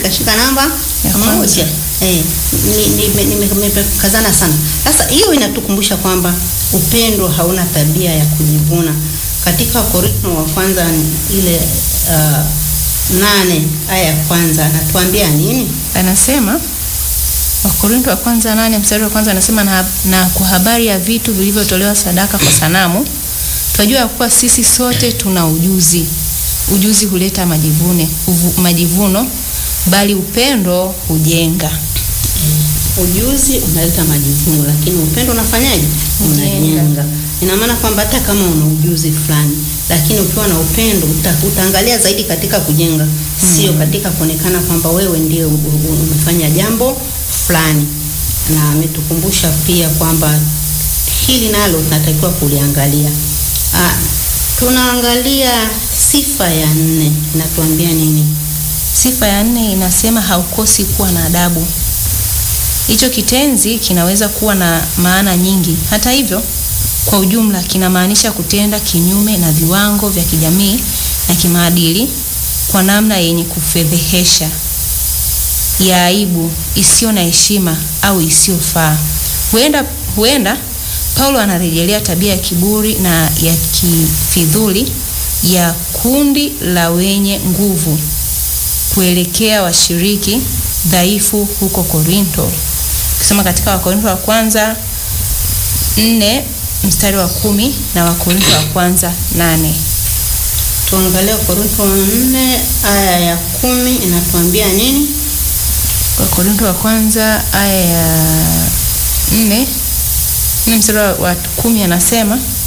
nikashika namba Ya kwanza. moja. Eh, nimekazana ni, ni, nimekazana sana. Sasa hiyo inatukumbusha kwamba upendo hauna tabia ya kujivuna. Katika Wakorintho wa kwanza ile uh, nane aya ya kwanza anatuambia nini? Anasema Wakorintho wa kwanza nane mstari wa kwanza anasema na, na kwa habari ya vitu vilivyotolewa sadaka kwa sanamu tunajua ya kuwa sisi sote tuna ujuzi. Ujuzi huleta majivune, uvu, majivuno bali upendo hujenga. Ujuzi unaleta majivuno, lakini upendo unafanyaje? Unajenga. Unajenga. Ina maana kwamba hata kama una ujuzi fulani, lakini ukiwa na upendo uta, utaangalia zaidi katika kujenga, sio katika kuonekana kwamba wewe ndiye u- u- umefanya jambo fulani. Na ametukumbusha pia kwamba hili nalo tunatakiwa kuliangalia. Ah, tunaangalia sifa ya nne, inatuambia nini? Sifa ya nne inasema haukosi kuwa na adabu. Hicho kitenzi kinaweza kuwa na maana nyingi. Hata hivyo, kwa ujumla kinamaanisha kutenda kinyume na viwango vya kijamii na kimaadili kwa namna yenye kufedhehesha, ya aibu, isiyo na heshima au isiyofaa. Huenda huenda Paulo anarejelea tabia ya kiburi na ya kifidhuli ya kundi la wenye nguvu kuelekea washiriki dhaifu huko Korinto. Ukisoma katika Wakorinto wa kwanza nne mstari wa kumi na Wakorinto wa kwanza nane. Tuangalie Korintho nne aya ya kumi inatuambia nini? Wakorinto wa kwanza aya ya nne nne mstari wa- wa kumi anasema